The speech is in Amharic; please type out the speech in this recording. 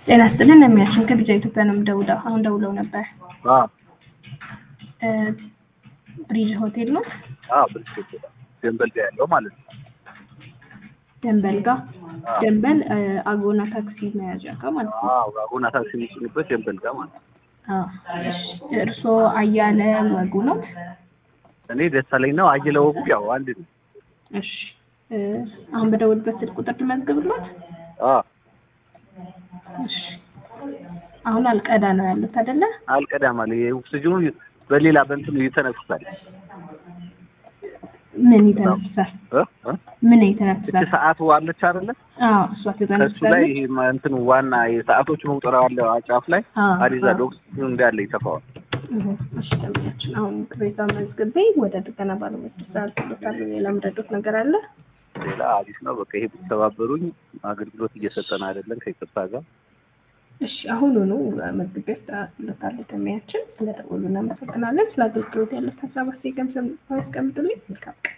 ጤና ይስጥልን የሚያችን ከቢጃ ኢትዮጵያ ነው የምደውለው። አሁን ደውለው ነበር። አዎ እ ብሪጅ ሆቴል ነው አዎ ብልሽት ደንበል ጋር ያለው ማለት ነው። ደንበል ጋር አዎ። ደንበል እ አጎና ታክሲ መያዣ ጋር ማለት ነው። አዎ አጎና ታክሲ የሚጭኑበት ደንበል ጋር ማለት ነው። አዎ እሺ። እርስዎ አያለ ወጉ ነው? እኔ ደሳለኝ ነው። አየለ ወጉ ያው አንድ ነው። እሺ እ አሁን በደውልበት ስልክ ቁጥር ልመዝግብሎት? አዎ እሺ አሁን አልቀዳ ነው ያሉት አይደለ? አልቀዳም አለ ኦክሲጅኑ በሌላ በእንትኑ ይተነፍሳል። ምን ይተነፍሳል? እ እ ምን እቺ ይተነፍሳል? ሰዓቱ አለች አይደለ? አዎ እሷ ከሱ ላይ ትተነፍሳለች። ይሄ ማ- እንትኑ ዋና የሰዓቶቹ መቁጠሪያ አለ ጫፍ ላይ አዎ፣ አዲዛ አዎ። ኦክሲጅኑ እንዳለ ይተፋዋል። እህ፣ እሺ ደንበኛችን አሁን ቅሬታ መዝግቤ ወደ ጥገና ባለሙያዎች ተሳልፎታል። ሌላ ምረዶት ነገር አለ? ሌላ አዲስ ነው። በቃ ይሄ ብትተባበሩኝ አገልግሎት እየሰጠን አይደለም ከይቅርታ ጋር እሺ አሁኑኑ መዝግቤ አስተላልፍለታለሁ። ደንበኛችን ስለደወሉ እናመሰግናለን። ስለ አገልግሎት ያለት ሀሳብ አስተያየት ገምሰም ያስቀምጡልኝ። መልካም ቀን።